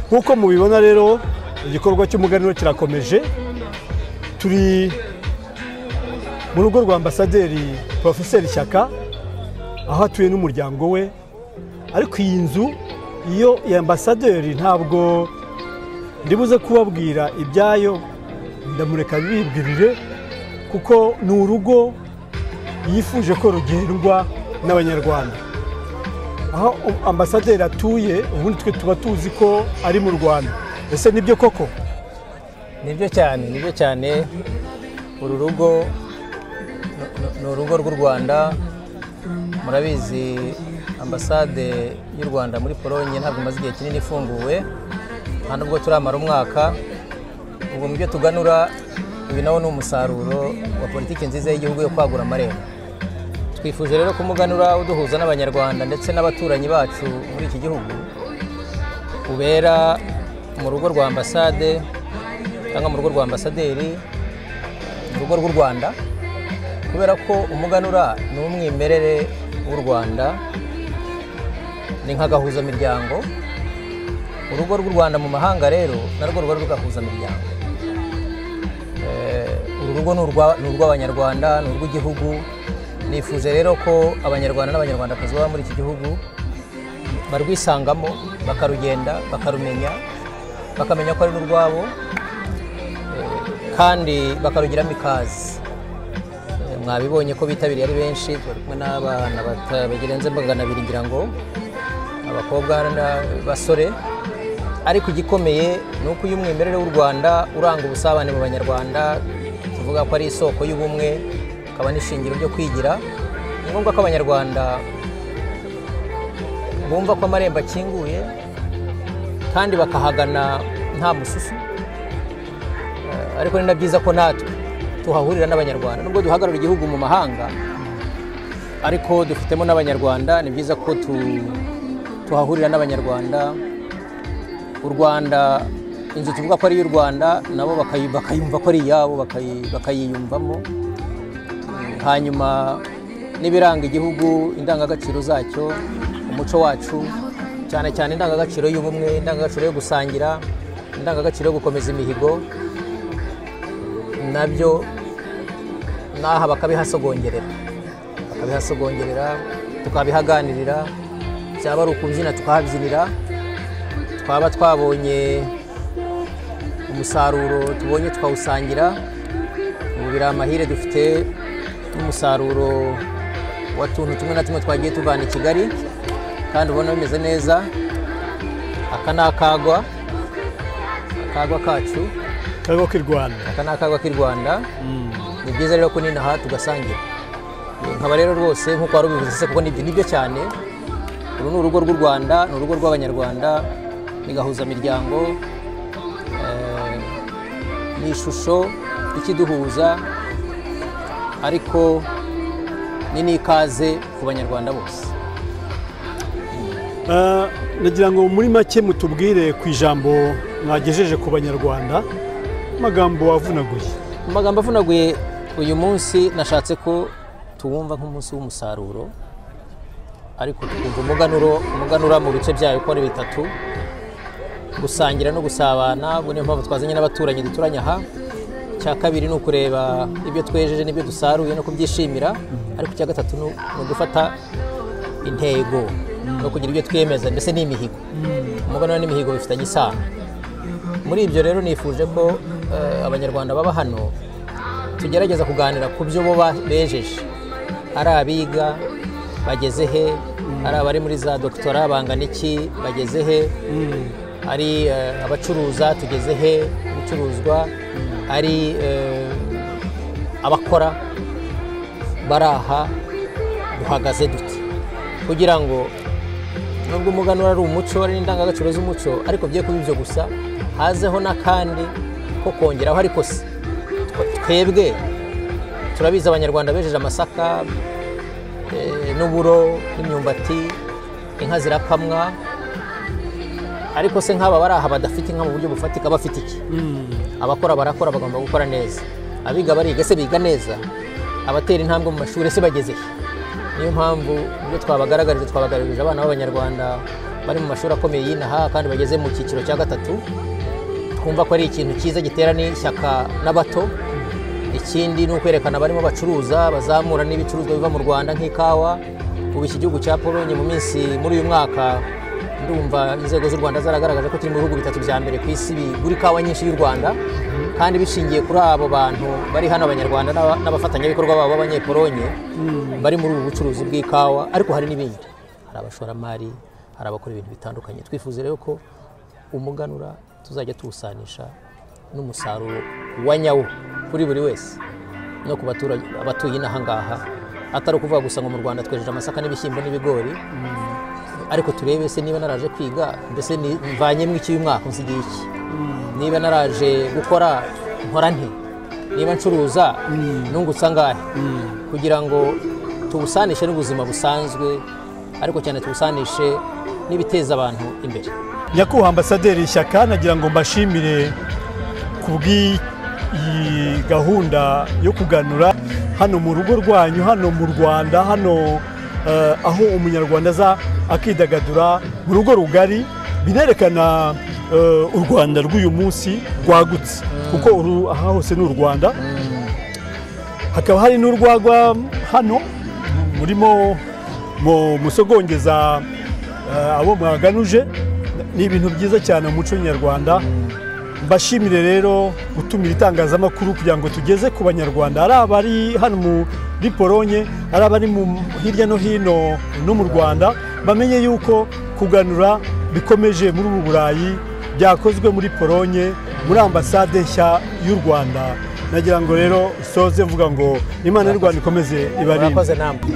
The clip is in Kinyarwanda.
nk'uko mubibona rero igikorwa cy'umuganura kirakomeje turi mu rugo rwa ambasaderi porofeseri shyaka aho atuye n'umuryango we ariko iyi nzu iyo iyi ambasaderi ntabwo ndibuze kubabwira ibyayo ndamureka bibwirire kuko ni urugo yifuje ko rugendwa n'abanyarwanda aho ambasaderi atuye ubundi twe tuba tuzi ko ari mu rwanda ese nibyo koko nibyo cyane nibyo cyane uru rugo ni urugo rw'u rwanda murabizi ambasade y'u rwanda muri polonye ntabwo imaze igihe kinini ifunguwe nta nubwo turamara umwaka ubu mu byo tuganura ibi nawo ni umusaruro wa politiki nziza y'igihugu yo kwagura amarembo twifuje rero kumuganura uduhuza n'abanyarwanda ndetse n'abaturanyi bacu muri iki gihugu ubera mu rugo rwa ambasade cyangwa mu rugo rwa ambasaderi mu rugo rw'u rwanda kubera ko umuganura ni umwimerere w'u rwanda ni nk'agahuzamiryango urugo rw'u rwanda mu mahanga rero narwo ruba rw'agahuzamiryango uru rugo ni urw'abanyarwanda ni urw'igihugu nifuje rero ko abanyarwanda n'abanyarwandakazi baba muri iki gihugu barwisangamo bakarugenda bakarumenya bakamenya ko ari n'urwabo kandi bakarugiramo ikaze mwabibonye ko bitabiriye ari benshi turi kumwe n'abana bagerenze magana abiri ngira ngo abakobwa n'abasore ariko igikomeye ni uko uyu mwimerere w'u rwanda uranga ubusabane mu banyarwanda tuvuga ko ari isoko y'ubumwe akaba n'ishingiro ryo kwigira ni ngombwa ko abanyarwanda bumva ko amarembo akinguye kandi bakahagana nta mususu ariko ni na byiza ko natwe tuhahurira n'abanyarwanda nubwo duhagarara igihugu mu mahanga ariko dufitemo n'abanyarwanda ni byiza ko tuhahurira n'abanyarwanda u rwanda inzu tuvuga ko ari iy'u rwanda nabo bakayumva ko ari iyabo bakayiyumvamo hanyuma n'ibiranga igihugu indangagaciro zacyo umuco wacu cyane cyane indangagaciro y'ubumwe indangagaciro yo gusangira indangagaciro yo gukomeza imihigo nabyo n'aha bakabihasogongera bakabihasogongera tukabihaganirira byaba ari ukubyina tukahabyinira twaba twabonye umusaruro tubonye twawusangira ubu biri amahire dufite n'umusaruro wa tuntu tumwe na tumwe twagiye tuvana i kigali kandi ubona bimeze neza aka ni akagwa akagwa kacu karimo k'i rwanda aka ni akagwa k'i rwanda ni byiza rero ko n'inaha tugasangira nkaba rero rwose nk'uko wari ubivuze se kuko nibyo cyane uru ni urugo rw'u rwanda ni urugo rw'abanyarwanda ni gahuzamiryango ni ishusho y'ikiduhuza ariko ni n'ikaze ku banyarwanda bose nagira ngo muri make mutubwire ku ijambo mwagejeje ku banyarwanda amagambo avunaguye amagambo avunaguye uyu munsi nashatse ko tuwumva nk'umunsi w'umusaruro ariko tukumva umuganuro umuganura mu bice byayo uko ari bitatu gusangira no gusabana ubu niyo mpamvu twazanye n'abaturanyi duturanye aha icya kabiri ni ukureba ibyo twejeje n'ibyo dusaruye no kubyishimira ariko icya gatatu ni ugufata intego no kugira ibyo twiyemeza mbese ni imihigo umuganura n'imihigo bifitanye isano muri ibyo rero nifuje ko abanyarwanda baba hano tugerageza kuganira ku byo bo bejeje ari abiga bageze he ari abari muri za dogitora bangana iki bageze he ari abacuruza tugeze he ibicuruzwa ari abakora bari aha duhagaze duti kugira ngo nubwo umuganura ari umuco ari n'indangagaciro z'umuco ariko bye kuba ibyo gusa hazeho n'akandi ko kongeraho ariko si twebwe turabizi abanyarwanda bejeje amasaka n'uburo n'imyumbati inka zirakamwa ariko se nk'aba bari aha badafite inka mu buryo bufatika bafite iki abakora barakora bagomba gukora neza abiga bariga se biga neza abatera intambwe mu mashuri se bageze he niyo mpamvu ibyo twabagaragariza twabagaragarije abana b'abanyarwanda bari mu mashuri akomeye y'inaha kandi bageze mu cyiciro cya gatatu twumva ko ari ikintu cyiza gitera n'ishyaka n'abato ikindi ni ukwerekana abarimo bacuruza bazamura n'ibicuruzwa biva mu rwanda nk'ikawa ubu iki gihugu cya polonye mu minsi muri uyu mwaka ndumva inzego z'u rwanda zaragaragaje ko kiri mu bihugu bitatu bya mbere ku isi bigura ikawa nyinshi y'u rwanda kandi bishingiye kuri abo bantu bari hano abanyarwanda n'aba- n'abafatanyabikorwa babo b'abanyepolonye bari muri ubu bucuruzi bw'ikawa ariko hari n'ibindi hari abashoramari hari abakora ibintu bitandukanye twifuza rero ko umuganura tuzajya tuwusanisha n'umusaruro wa nyawo kuri buri wese no ku baturage abatuye inaha ngaha atari ukuvuga gusa ngo mu rwanda twejeje amasaka n'ibishyimbo n'ibigori ariko turebe se niba naraje kwiga mbese ni- mvanyemo iki uyu mwaka nsigiye iki niba naraje gukora nkora nti niba ncuruza nungutsa ngahe kugira ngo tuwusanishe n'ubuzima busanzwe ariko cyane tuwusanishe n'ibiteza abantu imbere nyakubahwa ambasaderi ishyaka nagira ngo mbashimire ku bw'iyi gahunda yo kuganura hano mu rugo rwanyu hano mu rwanda hano eh, aho umunyarwanda aza akidagadura mu rugo rugari binerekana eh, u rwanda rw'uyu munsi rwagutse kuko uru- aha hose ni u rwanda hakaba hari n'urwagwa hano murimo mu musogongeza eh, abo mwaganuje ni ibintu byiza cyane mu muco nyarwanda mbashimire rero gutumira itangazamakuru kugira ngo tugeze ku banyarwanda ari abari hano muri poronye ari abari mu- hirya no hino no mu rwanda bamenye yuko kuganura bikomeje muri ubu burayi byakozwe muri poronye muri ambasade nshya y'u rwanda nagira ngo rero soze mvuga ngo imana y'u rwanda ikomeze ibarinde murakoze namwe